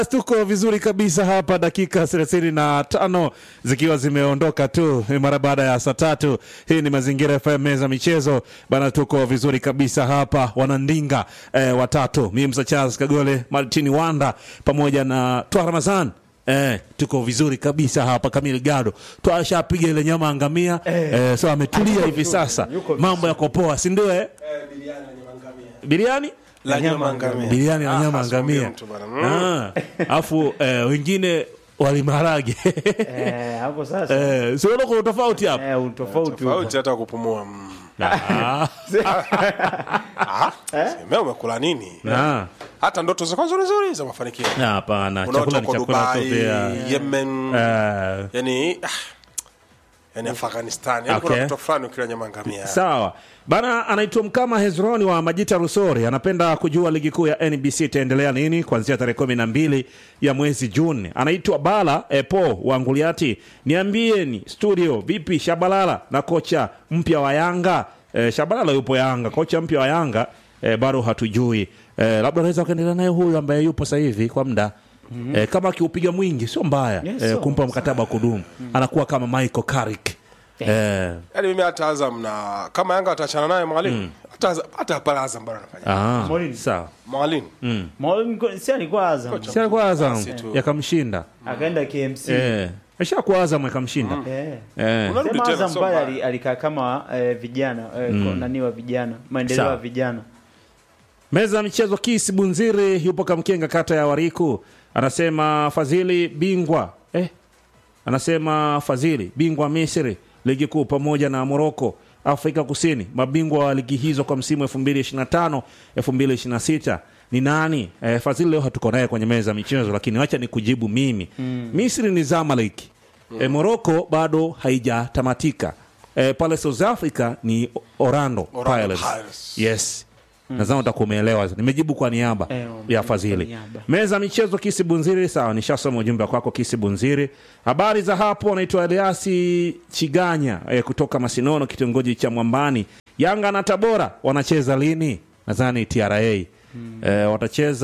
tuko vizuri kabisa hapa, dakika thelathini na tano zikiwa zimeondoka tu mara baada ya saa tatu. Hii ni Mazingira FM, meza michezo bana, tuko vizuri kabisa hapa, wanandinga eh, watatu, mimi Msa Charles Kagole, Martin Wanda pamoja na Twa Ramazan. Eh, tuko vizuri kabisa hapa. Kamili Gado twashapiga ile nyama angamia eh, so ametulia hivi sasa, mambo yako poa, si ndio? Eh, biriani la nyama ngamia. biriani na Ah, nyama asiongee ngamia mtu bwana. Mm. Ah, afu eh, wengine walimarage Eh, hapo sasa eh, siona kuna tofauti hapa eh, utofauti Tofauti hata kupumua. Mm. Ah, Ah, sema umekula nini? ah, Hata ndoto zako nzuri nzuri za mafanikio. ah, hapana, Unaota chakula ni uko chakula tu Dubai, pia Yemen, Eh, yani ah, yani Afghanistan. Yani Okay. kuna kitu fulani ukila nyama ngamia. sawa bana. Anaitwa Mkama Hezroni wa Majita Rusori, anapenda kujua ligi kuu ya NBC itaendelea lini kuanzia tarehe kumi na mbili ya mwezi Juni. Anaitwa Bala Epo wa Nguliati, niambieni studio, vipi Shabalala na kocha mpya wa Yanga? Eh, Shabalala yupo Yanga, kocha mpya wa Yanga eh, bado hatujui eh, labda anaweza kuendelea naye huyu ambaye yupo sasa hivi kwa muda Eh, kama akiupiga mwingi sio mbaya Yes, eh, so, kumpa mkataba wa kudumu anakuwa kama Michael Carrick eh, Yaani mimi hata Azam na kama Yanga wataachana naye mwalimu. Hata Azam- hata pale Azam bado anafanya. ah, Mourinho. sawa Mwalimu. Maulid niko- si alikuwa Azam si alikuwa Azam Basi tu. yakamshinda akaenda KMC eh, ashakuwa Azam yakamshinda Eh. eh. Unarudi Sema tena, Azam sio pale mbaya. ali- alikaa kama eh, vijana eh, ko- nani wa vijana maendeleo Sawa. ya vijana Meza ya michezo Kisi Bunziri yupo Kamkenga, kata ya Wariku, anasema Fadhili bingwa eh, anasema Fadhili bingwa Misri ligi kuu pamoja na Moroko Afrika Kusini, mabingwa wa ligi hizo kwa msimu 2025 2026 ni nani? Eh, Fadhili leo hatuko naye kwenye meza ya michezo, lakini wacha ni kujibu mimi Misri ni Zamalek eh, Moroko bado haijatamatika eh, pale South Africa ni Orlando, Orlando Pirates. Pirates. Yes. Nadhani utakuwa umeelewa. Nimejibu kwa niaba Eh, ya kwa Fadhili. niaba. Meza michezo Kisi Bunziri, sawa, nishasoma ujumbe kwako Kisi Bunziri. Habari za hapo, anaitwa Eliasi Chiganya eh, kutoka Masinono, kitongoji cha Mwambani. Yanga na Tabora wanacheza lini? Nadhani TRA eh, watacheza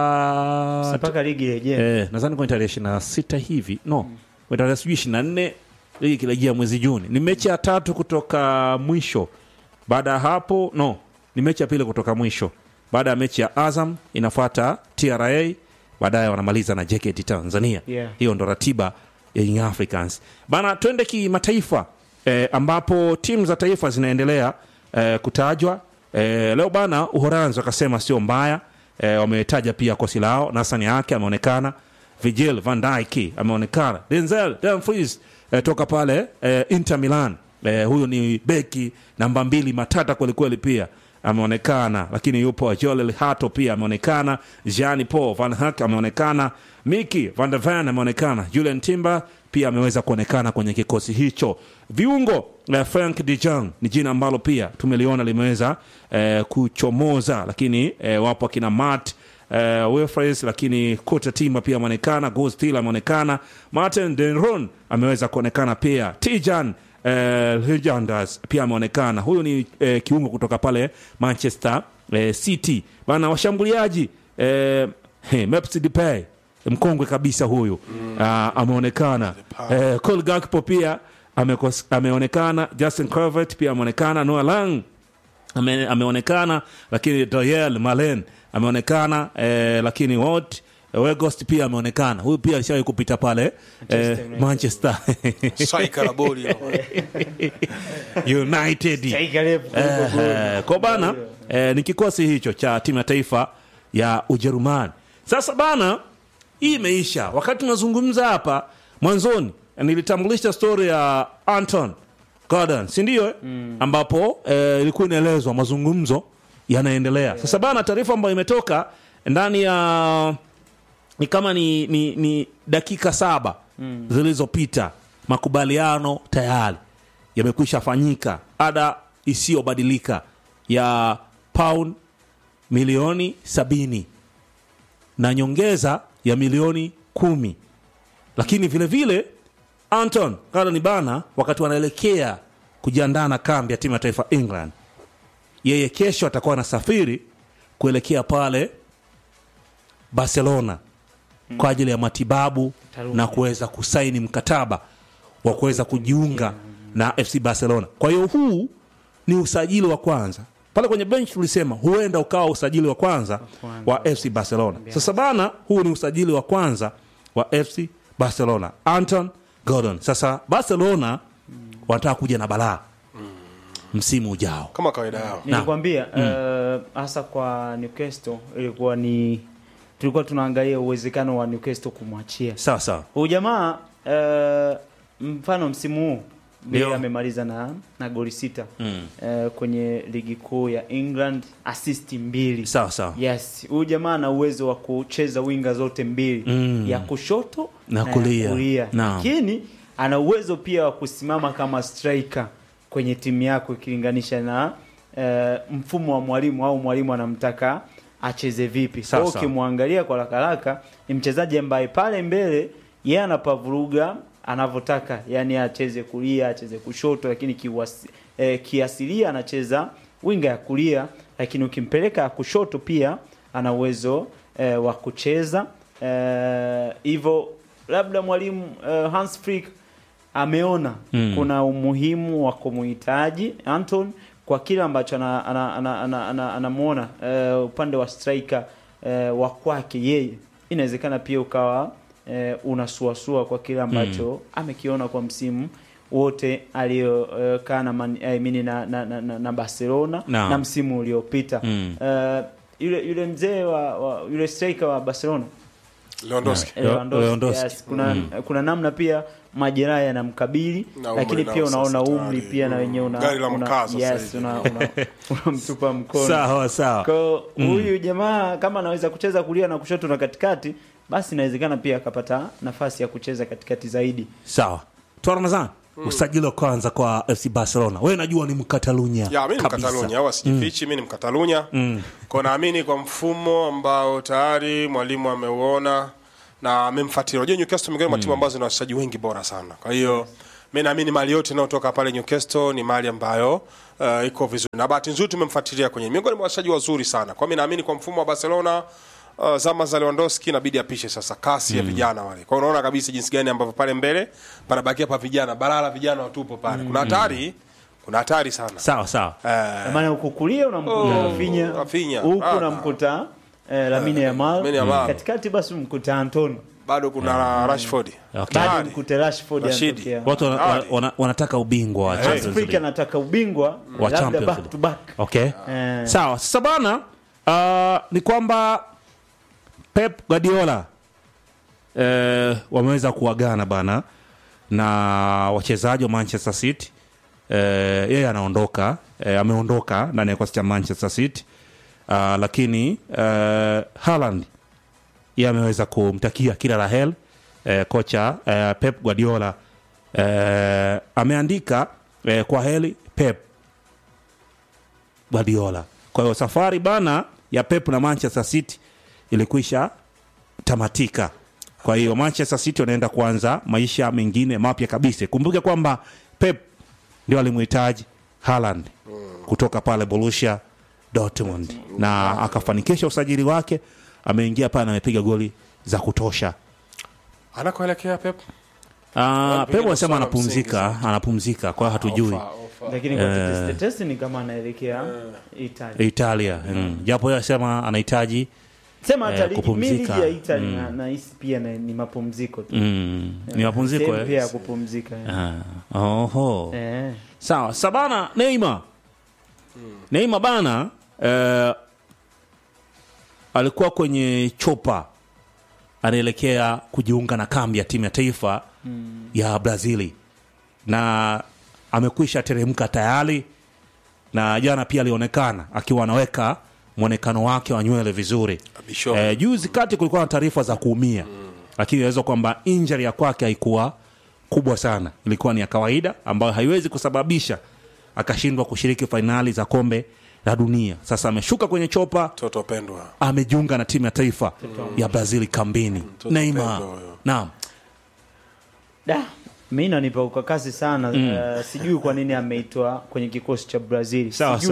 mpaka ligi rejea eh, nadhani kwenye tarehe ishirini na sita hivi no kwenye tarehe sijui ishirini na nne ligi ikirejea mwezi Juni. Ni mechi ya tatu kutoka mwisho. Baada ya hapo no, ni mechi ya pili kutoka mwisho. Baada ya mechi ya Azam inafuata TRA, baadaye wanamaliza na JKT Tanzania. Yeah. Hiyo ndo ratiba ya Young Africans bana. Twende kimataifa eh, ambapo timu za taifa zinaendelea eh, kutajwa eh, leo bana. Uholanzi wakasema sio mbaya eh, wametaja pia kosi lao. Nasani yake ameonekana, Virgil van Dijk ameonekana, Denzel Dumfries eh, toka pale eh, Inter Milan eh, huyu ni beki namba mbili matata kwelikweli pia ameonekana lakini yupo Joel Hato pia ameonekana, Jean Paul Van Hak ameonekana, Miki Van der Van ameonekana, Julian Timber pia ameweza kuonekana kwenye kikosi hicho. Viungo eh, Frank de Jong ni jina ambalo pia tumeliona limeweza eh, kuchomoza, lakini eh, wapo akina Matt eh, Wilfres, lakini Kota Timba pia ameonekana, Gostil ameonekana, Martin Denron ameweza kuonekana pia, Tijan eh, Legenders pia ameonekana. Huyu ni eh, kiungo kutoka pale Manchester eh, City bana. Washambuliaji eh, hey, Memphis Depay mkongwe kabisa huyu ah, ameonekana. Eh, Cole Gakpo pia amekos, ameonekana. Justin Kluivert pia ameonekana. Noah Lang ame, ameonekana lakini Doyel Malen ameonekana eh, lakini Wot Wegost pia ameonekana. Huyu pia alishawahi kupita pale eh, Manchester Striker la boli. United. Taika refu kuliko goli. Eh, kwa bana eh, ni kikosi hicho cha timu ya taifa ya Ujerumani. Sasa bana, hii imeisha. Wakati tunazungumza hapa mwanzoni, nilitambulisha stori ya Anton Gordon, si ndio? eh? ambapo eh, ilikuwa inaelezwa mazungumzo yanaendelea. Sasa bana, taarifa ambayo imetoka ndani ya ni kama ni, ni, ni dakika saba zilizopita, makubaliano tayari yamekwisha fanyika, ada isiyobadilika ya pound milioni sabini na nyongeza ya milioni kumi lakini vile vile Anton Gordon bana, wakati wanaelekea kujiandaa na kambi ya timu ya taifa England, yeye kesho atakuwa anasafiri kuelekea pale Barcelona kwa ajili ya matibabu Tarudi. na kuweza kusaini mkataba wa kuweza kujiunga na FC Barcelona. Kwa hiyo huu ni usajili wa kwanza pale kwenye bench tulisema huenda ukawa usajili wa kwanza kwanza. wa FC Barcelona. Sasa bana, huu ni usajili wa kwanza wa FC Barcelona, Anton Gordon. Sasa Barcelona wanataka kuja na balaa msimu ujao. kama kawaida yao nilikwambia eh, hasa kwa Newcastle ilikuwa ni tulikuwa tunaangalia uwezekano wa Newcastle kumwachia Sawa sawa, huyu jamaa eh, mfano msimu huu Ndio. yeye amemaliza na, na goli sita eh, kwenye ligi kuu ya England assist mbili sawa sawa. yes huyu jamaa ana uwezo wa kucheza winga zote mbili Mm. ya kushoto Na ya kulia. kulia Naam. lakini ana uwezo pia wa kusimama kama striker kwenye timu yako ikilinganisha na eh, mfumo wa mwalimu au mwalimu anamtaka acheze vipi Sawa, kwa sawa. ukimwangalia kwa haraka haraka ni mchezaji ambaye pale mbele yeye anapavuruga anavyotaka yani acheze kulia acheze kushoto lakini kiwasi, eh, kiasilia anacheza winga ya kulia lakini ukimpeleka ya kushoto pia ana uwezo eh, wa kucheza eh, hivyo labda mwalimu eh, Hans Flick ameona Mm. kuna umuhimu wa kumuhitaji Anton kwa kile ambacho anamuona ana, ana, ana, ana, anamuona, eh, upande wa striker eh, wa kwake yeye inawezekana pia ukawa eh, unasuasua kwa kile ambacho amekiona kwa msimu wote aliyokaa na, Man- I mean, na, na, na, na, na Barcelona Naam. na msimu uliopita Mm. Eh, yule yule mzee wa, wa yule striker wa Barcelona Lewandowski Leo- Lewandowski, Lewandowski. yes. kuna, kuna namna pia majeraha yanamkabili Na umri lakini nao pia unaona sasa umri tayari. pia na wenyewe una, Gari la una- mkazo sasa yes, hivi. una, una, unamtupa mkono Sawa sawa. kwa huyu jamaa kama anaweza kucheza kulia na kushoto na katikati basi inawezekana pia akapata nafasi ya kucheza katikati zaidi Sawa. Twa Ramadhani, usajili wa kwanza kwa FC Barcelona. Wewe najua ni Mkatalunya. ya mi ni kabisa. mkatalunya au sijifichi mi ni mkatalunya kwa naamini kwa mfumo ambao tayari mwalimu ameuona na amemfuatilia unajua Newcastle miongoni mwa timu ambazo zina wachezaji wengi bora sana kwa hiyo mi naamini mali yote inayotoka pale Newcastle ni mali ambayo uh, iko vizuri na bahati nzuri tumemfuatilia kwenye miongoni mwa wachezaji wazuri sana kwa mi naamini kwa mfumo wa Barcelona uh, zama za Lewandowski inabidi apishe sasa kasi ya vijana wale. Kwa hiyo unaona kabisa jinsi gani ambavyo pale mbele panabakia pa vijana, balala vijana watupo pale. Kuna hatari, kuna hatari sana. Sawa sawa. Eh, maana huku kulia unamkuta Oh, Rafinha Rafinha. huku Ah, unamkuta eh, Lamine Yamal Lamine Yamal. katikati basi umkuta Anton bado kuna Rashford. Okay. bado Hatari. mkute Rashford Rashidi. anatokea. Watu wana, Hatari. wana, wanataka ubingwa wa Hans Champions Flick League. anataka ubingwa Wa labda Champions back League. to back Okay. Eh. Sawa. Sasa bana, uh, ni kwamba Pep Guardiola eh, wameweza kuagana bana na wachezaji wa Manchester City. Eh, yeye anaondoka, eh, ameondoka ndani ya kikosi cha Manchester City. Uh, lakini eh, Haaland yeye ameweza kumtakia kila la heri eh, kocha eh, Pep Guardiola eh, ameandika eh, kwa heri Pep Guardiola. Kwa hiyo safari bana ya Pep na Manchester City ilikwisha tamatika. Kwa hiyo Manchester City wanaenda kuanza maisha mengine mapya kabisa. Kumbuke kwamba Pep ndio alimhitaji Haaland kutoka pale Borussia Dortmund na akafanikisha usajili wake, ameingia pale na amepiga goli za kutosha. Anakoelekea Pep? Uh, Pep anasema masuala anapumzika, anapumzika, kwa hiyo hatujui Ofa, ofa. lakini kwa tetesi tetesi ni kama anaelekea Italy Italia mm. japo yeye anasema anahitaji sema hata Eh, ligi kupumzika. mi ligi ya Italy na nahisi pia na- ni mapumziko tu mm, ni mapumziko Sehemu pia ya eh? kupumzika eh. Ah, oho Eh. sawa sabana Neymar Neymar bana eh, alikuwa kwenye chopa anaelekea kujiunga na kambi ya timu ya taifa ya Brazili na amekwisha teremka tayari, na jana pia alionekana akiwa anaweka mwonekano wake wa nywele vizuri. Abisho. Eh, juzi kati kulikuwa na taarifa za kuumia lakini inaweza kwamba injury ya kwake haikuwa kubwa sana, ilikuwa ni ya kawaida ambayo haiwezi kusababisha akashindwa kushiriki fainali za kombe la dunia. Sasa ameshuka kwenye chopa, Toto pendwa. amejiunga na timu ya taifa ya Brazil kambini. Mtoto Neymar, pendwa huyo. naam, Da, mi nanipa ukakasi sana eh, sijui kwa nini ameitwa kwenye kikosi cha Brazil Sawa, sijui sawa.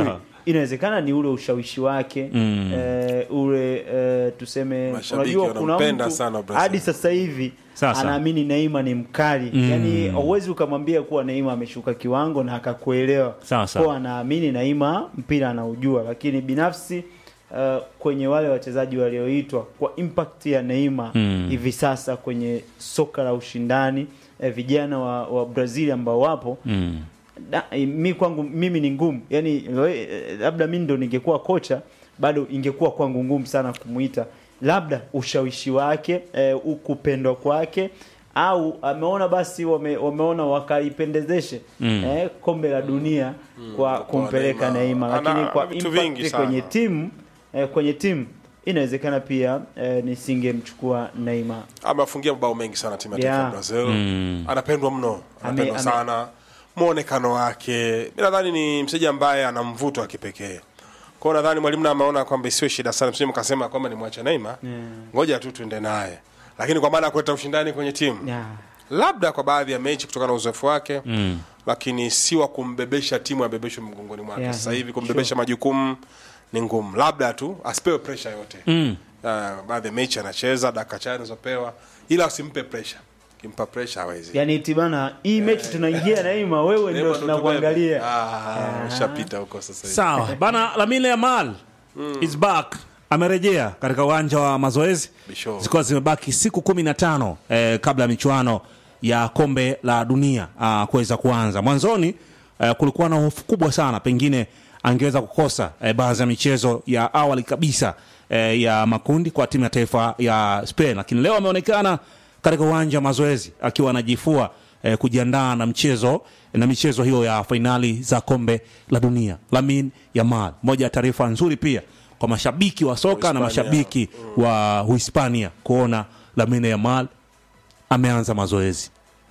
inawezekana ni ule ushawishi wake Mm. eh, ule eh, tuseme Mashabiki unajua kuna wanampenda mtu sana Brazil. hadi sasa hivi Sasa. anaamini Neymar ni mkali Mm. yani hauwezi ukamwambia kuwa Neymar ameshuka kiwango na akakuelewa Sasa. kwa anaamini Neymar mpira anaujua lakini binafsi uh, kwenye wale wachezaji walioitwa kwa impact ya Neymar Mm. hivi sasa kwenye soka la ushindani eh, vijana wa, wa Brazil ambao wapo Mm. da, eh, mi kwangu mimi ni ngumu yani we- eh, labda mi ndo ningekuwa kocha bado ingekuwa kwangu ngumu sana kumuita labda ushawishi wake eh, kupendwa kwake au ameona basi wame, wameona wakaipendezeshe Mm. eh, kombe la dunia kwa kumpeleka Neymar. Neymar Ana- lakini ana kwa vitu vingi impact sana. kwenye timu eh, kwenye timu inawezekana pia eh, nisingemchukua Neymar amewafungia mabao mengi sana timu ya taifa ya Yeah. Brazil Mm. anapendwa mno anapendwa ame- sana mwonekano wake mi nadhani ni mchezaji ambaye ana mvuto wa kipekee kwao nadhani mwalimu na ameona kwamba isiwe shida sana msije mkasema kwamba ni mwache Neymar Yeah. ngoja tu tuende naye lakini kwa maana ya kuleta ushindani kwenye timu yeah. labda kwa baadhi ya mechi kutokana na uzoefu wake Mm. lakini si wa kumbebesha timu abebeshwe mgongoni mwake Yeah, sasa yeah, hivi kumbebesha majukumu ni ngumu labda tu asipewe presha yote Mm. uh, baadhi ya mechi anacheza dakika chache anazopewa ila usimpe presha kimpa presha hawezi yani tibana hii mechi tunaingia Neymar wewe ndio Neymar ndo tunakuangalia tubebe. Ah, ushapita huko sasa hivi. sawa bana lamine yamal is back amerejea katika uwanja wa mazoezi Bisho. zikiwa zimebaki siku kumi na tano eh, kabla ya michuano ya kombe la dunia ah, kuweza kuanza mwanzoni eh, kulikuwa na hofu kubwa sana pengine angeweza kukosa eh, baadhi ya michezo ya awali kabisa eh, ya makundi kwa timu ya taifa ya spain lakini leo ameonekana katika uwanja wa mazoezi akiwa anajifua eh, kujiandaa na mchezo na michezo hiyo ya fainali za kombe la dunia lamin yamal moja ya taarifa nzuri pia kwa mashabiki wa soka na Uhispania. mashabiki wa uhispania kuona lamine yamal ameanza mazoezi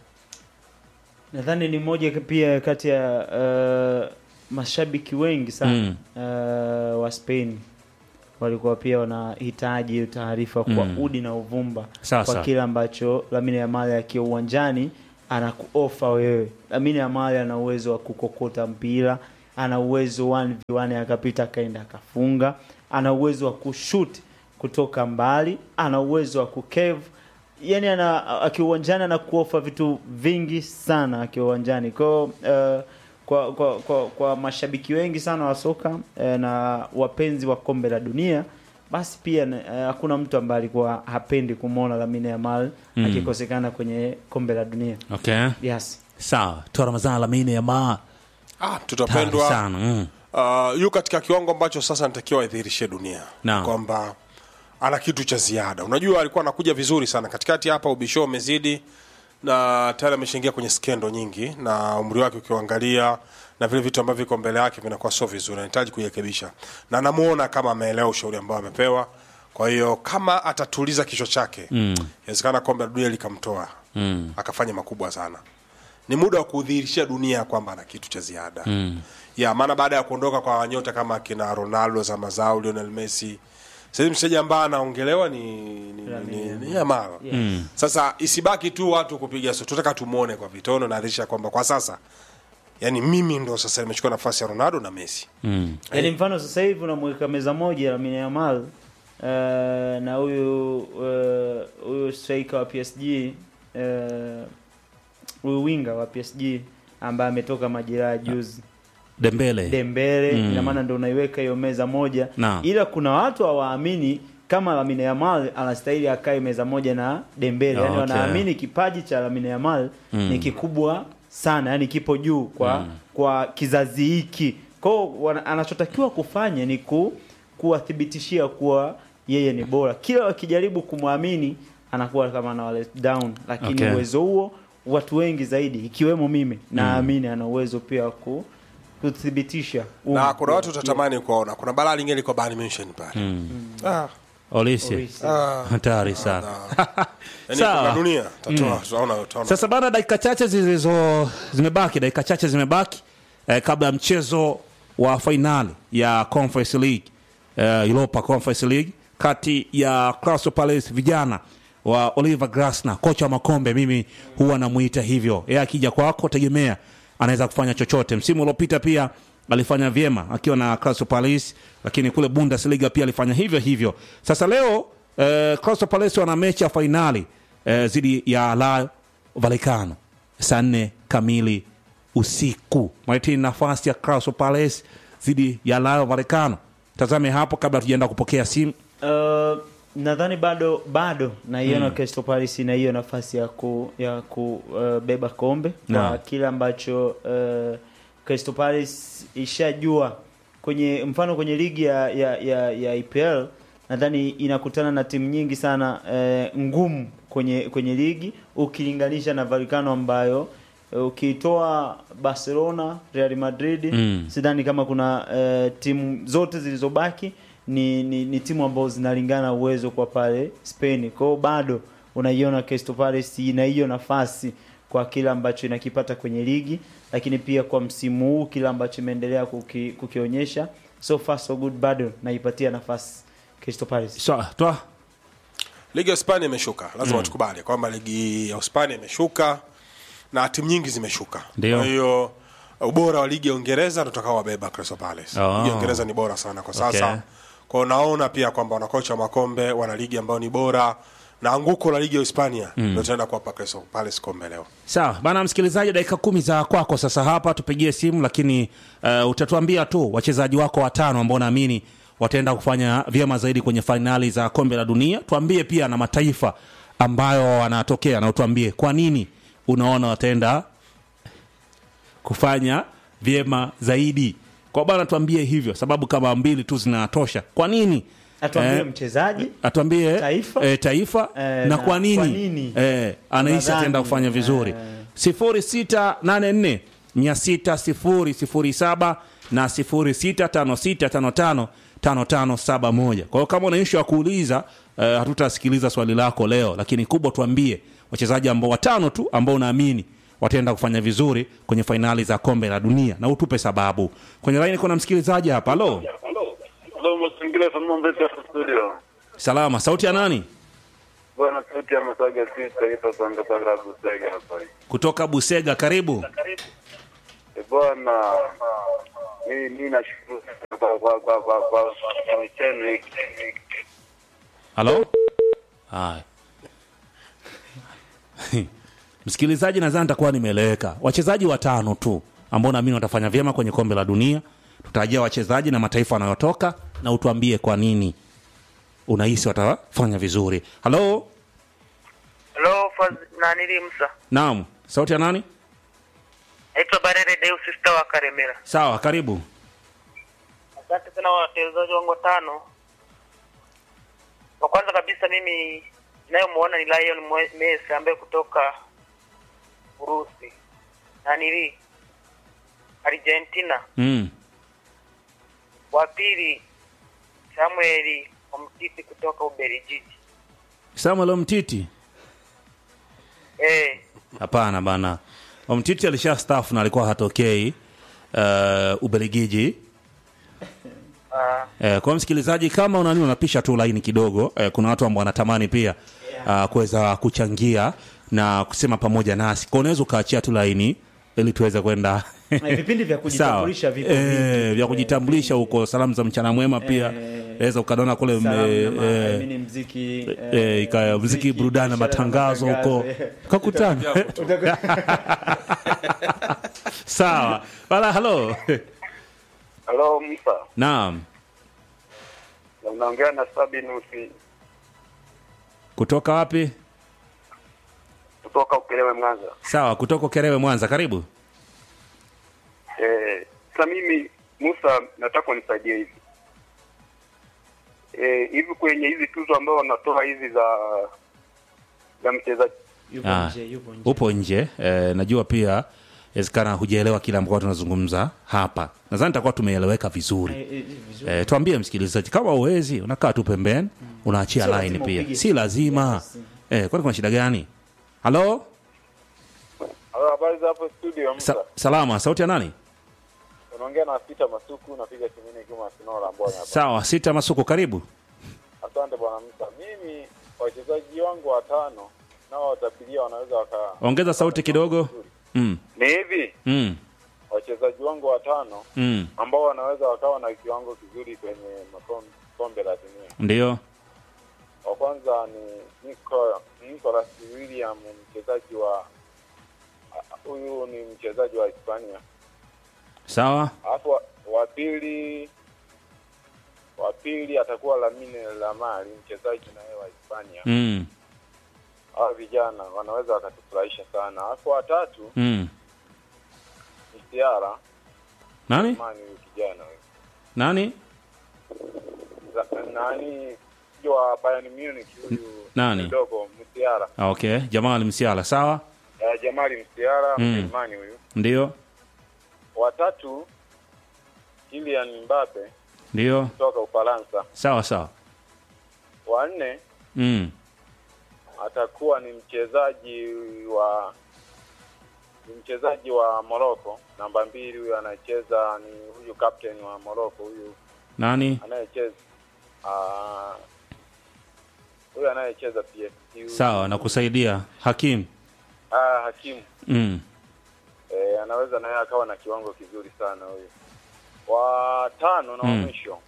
nadhani ni moja pia kati ya uh, mashabiki wengi sana Mm. uh, wa Spain walikuwa pia wanahitaji hiyo taarifa kwa Mm. udi na uvumba Sasa. kwa kile ambacho Lamine Yamal akiwa uwanjani anakuofa wewe. Lamine Yamal ana uwezo wa kukokota mpira, ana uwezo 1v1 akapita akaenda akafunga, ana uwezo wa kushoot kutoka mbali, ana uwezo wa kukev yani ana akiwa uwanjani anakuofa vitu vingi sana akiwa uwanjani kwao uh, kwa, kwa, kwa, kwa mashabiki wengi sana wa soka eh, na wapenzi wa kombe la dunia basi pia eh, hakuna mtu ambaye alikuwa hapendi kumwona Lamine Yamal Mm. akikosekana kwenye kombe la dunia okay. yes sawa toa ramazan lamine yamal ah, mtoto Tayari pendwa sana mm. uh, yu katika kiwango ambacho sasa anatakiwa aidhihirishe dunia Naam. kwamba ana kitu cha ziada unajua alikuwa anakuja vizuri sana katikati hapa ubisho umezidi na tayari ameshaingia kwenye skendo nyingi na umri wake ukiuangalia na vile vitu ambavyo viko mbele yake vinakuwa sio vizuri anahitaji kujirekebisha na namuona kama ameelewa ushauri ambao amepewa kwa hiyo kama atatuliza kichwa chake inawezekana kombe la dunia likamtoa Mm. akafanya makubwa sana ni muda wa kudhihirishia dunia kwamba ana kitu cha ziada mm. ya maana baada ya kuondoka kwa nyota kama kina ronaldo zama zao lionel messi sasa mchezaji ambaye anaongelewa ni, ni, ni, ni, ni Yamal. Yes. sasa isibaki tu watu kupiga so tunataka tumuone kwa vitono na adhirisha kwamba kwa sasa yani mimi ndo sasa nimechukua nafasi ya ronaldo na messi Mm. yaani mfano sasa hivi unamweka meza moja Lamine Yamal uh, na huyu uh, huyu striker wa PSG uh, huyu winga wa PSG ambaye ametoka majeraha juzi dembele Dembele Mm. ina maana ndo unaiweka hiyo meza moja Naam. ila kuna watu hawaamini kama Lamine Yamal anastahili akae meza moja na Dembele yani Okay. wanaamini kipaji cha Lamine Yamal Mm. ni kikubwa sana yani kipo juu kwa kwa kizazi hiki kwao wana- anachotakiwa kufanya ni ku, kuwathibitishia kuwa yeye ni bora kila wakijaribu kumwamini anakuwa kama ana let down lakini Okay. uwezo huo watu wengi zaidi ikiwemo mimi naamini ana uwezo pia wa ku kuthibitisha na um- kuna watu utatamani kuwaona kuna balaa lingine liko Bayern Munchen pale ah, olise Olise. ah, hatari sana yani Sawa. kwa dunia tatoa tutaona tutaona sasa bana dakika chache zilizo zimebaki dakika chache zimebaki eh, kabla ya mchezo wa fainali ya conference league eh, europa conference league kati ya Crystal Palace vijana wa Oliver Glasner kocha wa makombe mimi huwa namuita hivyo yeye akija kwako tegemea anaweza kufanya chochote msimu uliopita pia alifanya vyema akiwa na Crystal Palace, lakini kule Bundesliga pia alifanya hivyo hivyo. Sasa leo eh, Crystal Palace wana mechi ya fainali eh, dhidi ya Rayo Vallecano saa nne kamili usiku. Maitini nafasi ya Crystal Palace dhidi ya Rayo Vallecano. Tazame hapo kabla tujaenda kupokea simu. Uh, nadhani bado bado naiona Crystal Palace na hiyo nafasi ya ku ya kubeba kombe kwa Naam. kile ambacho uh, Crystal Palace ishajua kwenye mfano kwenye ligi ya ya, ya, ya IPL nadhani inakutana na timu nyingi sana eh, ngumu kwenye kwenye ligi ukilinganisha na Vallecano ambayo eh, ukitoa Barcelona, Real Madrid Mm. sidhani kama kuna eh, timu zote zilizobaki ni, ni, ni timu ambazo zinalingana uwezo kwa pale Spain. Kwa hiyo bado unaiona Crystal Palace ina hiyo nafasi kwa kile ambacho inakipata kwenye ligi, lakini pia kwa msimu huu kile ambacho imeendelea kuki, kukionyesha so far so good, bado naipatia nafasi Crystal Palace. Sawa, toa ligi ya hispania imeshuka lazima tukubali kwamba ligi ya hispania imeshuka na timu nyingi zimeshuka Ndio. kwa hiyo ubora wa ligi ya uingereza tutakao wabeba Crystal Palace Oh. ligi ya uingereza ni bora sana kwa sasa Okay. kwao naona pia kwamba wanakocha wa makombe wana ligi ambayo ni bora na anguko la ligi ya hispania ndio tutaenda kuwapa Crystal Palace kombe leo Sawa bana, msikilizaji, dakika kumi za kwako sasa hapa, tupigie simu, lakini uh, utatuambia tu wachezaji wako watano ambao naamini wataenda kufanya vyema zaidi kwenye fainali za kombe la dunia. Tuambie pia na mataifa ambayo wanatokea, na utuambie kwa nini unaona wataenda kufanya vyema zaidi. Kwa bana, tuambie hivyo, sababu kama mbili tu zinatosha. Kwa nini Atuambie Eh, mchezaji atuambie Taifa? eh, taifa Eh, na, na kwa nini, kwa nini? Eh, anahisi Unadhani? ataenda kufanya vizuri Eh. sifuri sita nane nne mia sita sifuri sifuri saba na sifuri sita tano sita tano tano tano tano saba moja kwa hiyo kama una ishu ya kuuliza eh, hatutasikiliza swali lako leo lakini kubwa tuambie wachezaji ambao watano tu ambao unaamini wataenda kufanya vizuri kwenye fainali za kombe la dunia na utupe sababu kwenye laini kuna msikilizaji hapa halo Halo, mazingira salama mbele ya studio. salama sauti ya nani Bwana sauti ya Masaga si taifa sanga sanga Busega hapa. kutoka busega karibu E bwana, mimi mimi nashukuru sana kwa kwa kwa kwa kwa michano hiki. halo haya msikilizaji nadhani nitakuwa nimeeleweka wachezaji watano tu ambao naamini watafanya vyema kwenye kombe la dunia tutarajia wachezaji na mataifa wanayotoka na utuambie kwa nini unahisi watafanya vizuri halo Hello, Faz nanili Musa. naam sauti ya nani Naitwa Barere Deus Star wa Karemera. sawa karibu Asante sana wachezaji wangu watano. Wa kwanza kabisa mimi ninayomuona ni Lionel Mwe- Messi ambaye kutoka Urusi. Nanili Argentina. mm. Wa pili Samuel Omtiti kutoka Ubelgiji. samuel mtiti Eh, hapana bana mtiti alisha staff na alikuwa hatokei uh, ubeligiji ah, Eh, kwa msikilizaji kama unani unapisha tu laini kidogo eh, kuna watu ambao wanatamani pia uh, kuweza kuchangia na kusema pamoja nasi kwa unaweza ukaachia tu laini ili tuweze kwenda Eh, vipindi vya kujitambulisha vipo vingi. eh, vya kujitambulisha huko salamu za mchana mwema pia Eh, weza ukadona kule Salamu mme- na ma- eh, I mean mziki eh, eh, ikaya mziki burudani na biashara matangazo huko eh. kakutana sawa wala halo Halo Musa. naam Na Unaongea na Sabinusi kutoka wapi kutoka Ukerewe Mwanza. sawa kutoka kerewe mwanza karibu Eh, sasa mimi Musa nataka unisaidie hivi. Eh, hivi kwenye hizi tuzo ambao wanatoa hizi za za mchezaji Yupo Ah, nje, yupo nje. upo nje eh, najua pia wezekana hujaelewa kile ambacho tunazungumza hapa nadhani takuwa tumeeleweka vizuri Eh, eh, vizuri. eh, tuambie msikilizaji kama uwezi unakaa tu pembeni unaachia Sio line lazima pia upige si simu. lazima Yes. eh, kwani kuna shida gani halo Halo, habari za hapo studio Musa. Sa salama sauti ya nani Unaongea na Peter Masuku napiga simu ni kama Sinora Mbona hapa. sawa sita masuku karibu Asante bwana Musa. Mimi wachezaji wangu watano nao watapilia wanaweza waka ongeza sauti kidogo mm. Ni hivi Mm. wachezaji wangu watano mm. ambao wanaweza wakawa na kiwango kizuri kwenye makom- kombe la dunia. ndio Wa kwanza ni Nico, Nicolas William, mchezaji wa huyu ni mchezaji wa Hispania. sawa Alafu wa- wa pili wa pili atakuwa Lamine Lamali, mchezaji naye wa Hispania. mm. Hao vijana wanaweza wakatufurahisha sana. Alafu wa tatu Mm. ni Siara nani Mani, huyu kijana huyu nani Za- nani sio wa Bayern Munich huyu Nani? mdogo Msiara Ah, okay jamal msiala sawa uh, Jamali Msiara Mm. Mjerumani huyu. ndio Watatu Kylian Mbappe ndio kutoka Ufaransa. sawa sawa Wa nne mm. atakuwa ni mchezaji wa ni mchezaji wa Morocco namba mbili huyu anayecheza ni huyu captain wa Morocco huyu nani anayecheza ah, huyu anayecheza PSG huyu. sawa nakusaidia hakim ah, Hakimu mm. eh, anaweza naye akawa na kiwango kizuri sana huyu. Wa tano na wa Mm. mwisho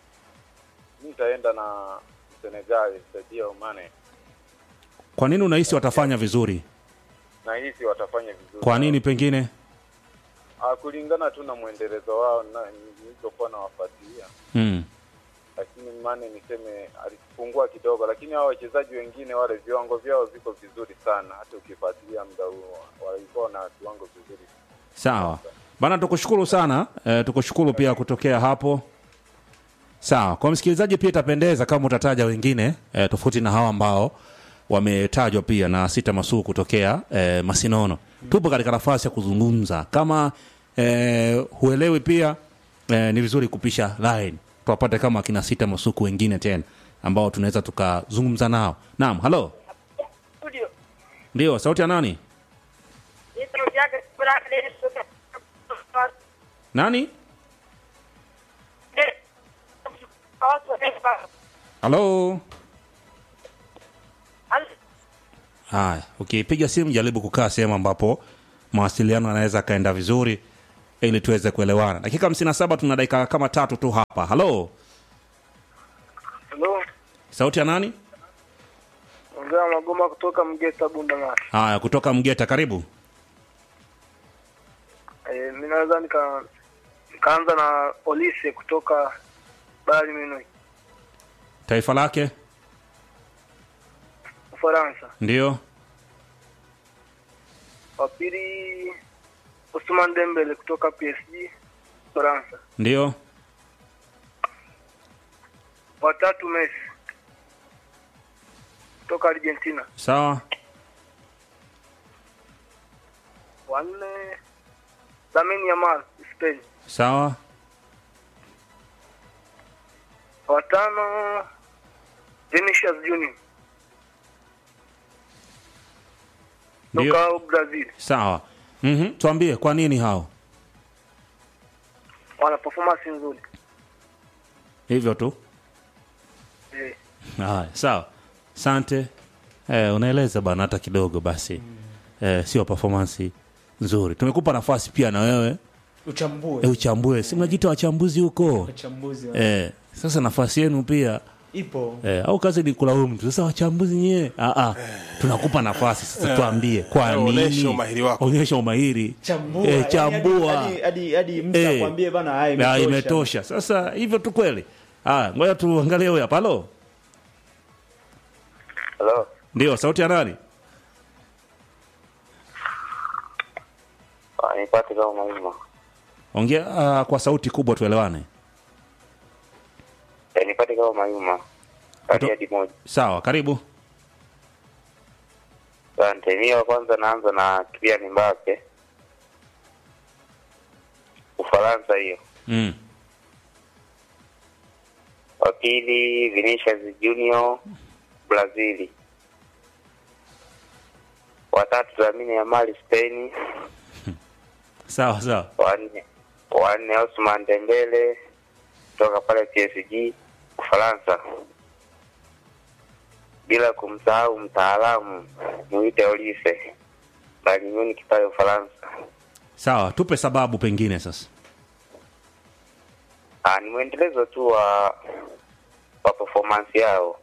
mi nitaenda na Senegal Sadio Mane, kwa nini unahisi watafanya vizuri na hisi watafanya vizuri. kwa nini pengine Ah, kulingana tu na mwendelezo wao na nilizokuwa nawafuatilia, mm. lakini Mane niseme alipungua kidogo, lakini hao wachezaji wengine wale viwango vyao viko vizuri sana, hata ukifuatilia muda huo walikuwa na viwango vizuri. sawa bana tukushukuru sana e, tukushukuru pia kutokea hapo sawa kwa msikilizaji pia itapendeza kama utataja wengine e, tofauti na hawa ambao wametajwa pia na sita masuu kutokea e, masinono tupo katika nafasi ya kuzungumza kama e, huelewi pia e, ni vizuri kupisha line tuwapate kama akina sita masuku wengine tena ambao tunaweza tukazungumza nao naam halo studio ndio sauti ya nani ni sauti yake Baraka Dennis kutoka nani Eh, watu wa taifa. halo Halo. haya ukipiga simu jaribu kukaa sehemu ambapo mawasiliano yanaweza akaenda vizuri ili tuweze kuelewana dakika 57 tuna dakika kama tatu tu hapa halo Halo, sauti ya nani ongea Magoma kutoka Mgeta Bundamara. haya kutoka mgeta karibu Eh, mimi naweza nika nikaanza na Olise kutoka Bayern Munich, taifa lake Ufaransa. ndio Wa pili Ousmane Dembele kutoka PSG, Ufaransa. ndio Wa tatu Messi kutoka Argentina. sawa Wa nne Lamine Yamal, Spain. sawa Wa tano Vinicius Junior ndio kutoka Brazil. sawa mm tuambie kwa nini hao Wana performance nzuri. hivyo tu Eh. haya sawa sante eh, unaeleza bana hata kidogo basi eh, sio performance nzuri tumekupa nafasi pia na wewe uchambue eh, uchambue si mnajiita wachambuzi huko uchambuzi wa- eh, sasa nafasi yenu pia ipo eh, au kazi ni kulaumu tu sasa wachambuzi nyie ah, ah, tunakupa nafasi sasa tuambie kwa Eh, onyesha nini umahiri wako. onyesha umahiri chambua eh, yani chambua hadi- hadi hadi mtu Eh. akwambie bana haya Ah, imetosha imetosha sasa hivyo tu kweli ah, ngoja tuangalie huyu hapa halo Hello. ndio sauti ya nani Ah, nipate kama Maima. ongea uh, kwa sauti kubwa tuelewane Eh, nipate kama Maima. Kati hadi moja. sawa karibu Asante. Mimi wa kwanza naanza na Kylian Mbappe. Ufaransa hiyo. mm. Wa pili Vinicius Junior Brazili. Wa tatu Lamine Yamal Spain. sawa sawa Wa nne wa nne Ousmane Dembele kutoka pale PSG Ufaransa. Bila kumsahau mtaalamu mwite Olise Bayern Munich pale Ufaransa. sawa tupe sababu pengine sasa Ah, ni mwendelezo tu wa wa performance yao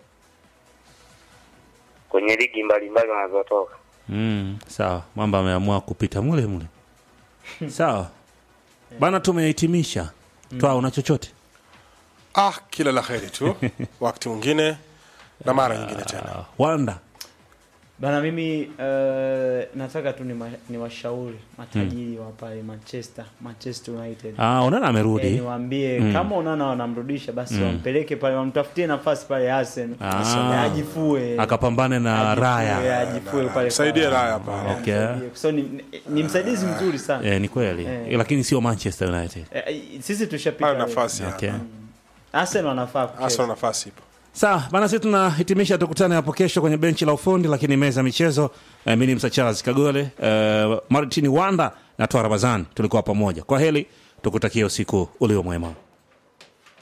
kwenye ligi mbalimbali wanazotoka. mm, sawa mambo ameamua kupita mule mule sawa bana tumehitimisha twaa una chochote ah kila la heri tu wakati mwingine na mara nyingine tena uh, wanda Bana mimi uh, nataka tu ni, ma, ni washauri matajiri wa pale Manchester, Manchester United. ah, onana Eh, amerudi niwaambie kama unaona wanamrudisha basi wampeleke pale wamtafutie nafasi pale Arsenal. Ah. Ajifue. akapambane na Ajifue, raya ajifue pale. saidie pale. raya pale okay. So ni, ni, ni msaidizi mzuri sana. eh, ni kweli Eh. lakini sio manchester united Eh, sisi tushapita. hayo nafasi okay. hapa Arsenal wanafaa kucheza. Arsenal nafasi ipo sawa bana sisi tunahitimisha tukutane hapo kesho kwenye benchi la ufundi lakini meza ya michezo eh, mi ni msa charles kagole eh, martini wanda na toa ramazani tulikuwa pamoja kwa heli tukutakia usiku ulio mwema